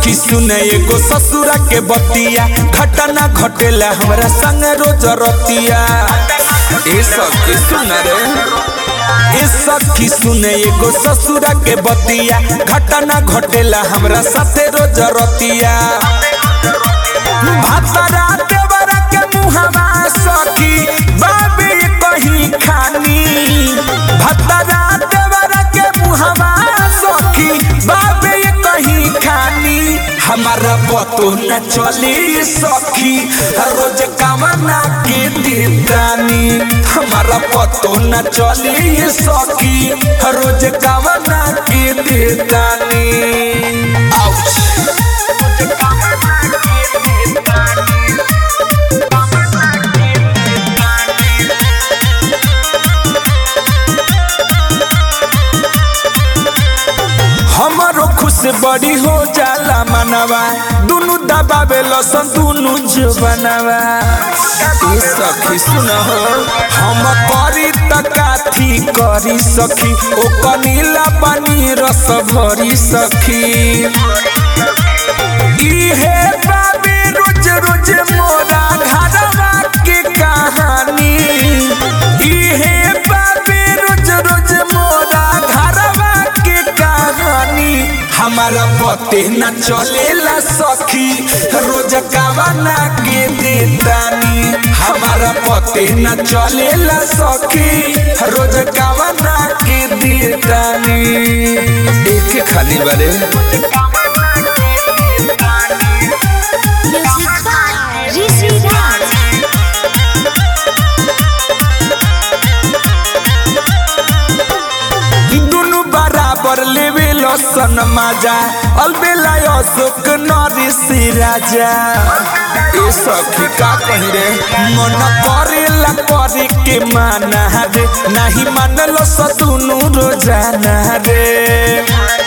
सखी सुने एगो ससुरा के बतिया घटना घटेला हमरा संग रोज रतिया ए सखी सुन रे ए सखी सुने एगो ससुरा के बतिया घटना घटेला हमरा साथे रोज रतिया भातरा देवरा के मुहवा सखी बाबे कहीं खानी भातरा देवरा के मुहवा सखी बाबे कहीं खानी हमारा बतो न चली सखी रोज कामना के दीदानी हमारा पतो न चली सखी रोज कामना के दीदानी आउच हमारो खुश बड़ी हो जाला मनवा दुनु दबावे लसन दुनु जुबनवा ए सखी सुन हो हम करी त काथी करी सखी ओ कनीला पानी रस भरी सखी इहे बाबे रोज रोज मोरा घरवा के कहानी इहे बाबे रोज रोज मोरा घरवा के कहानी हमारा पते न चलेला सखी रोज कावना के देतानी हमारा पते न चलेला सखी रोज कावना के देतानी एक खाली बारे Music by Rishi Raj. दुनु बराबर लेवे लसन माजा अलबेला अशोक नरिस राजा ए सखी का कही रे मन करेला करे के माना रे नाही मानल स दुनु रोजाना रे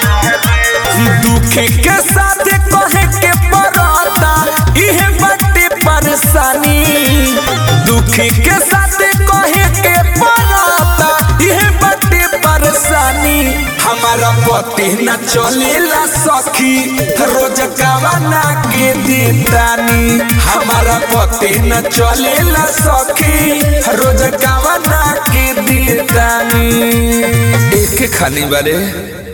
दुखे के साथ कहे के पड़ता इहे बटे परेशानी दुखे के साथ कहे के पड़ता इहे बटे परेशानी हमारा पति न चलेला सखी रोज कावना के देतानी हमारा पति न चलेला सखी रोज कावना के देतानी एक खाली बारे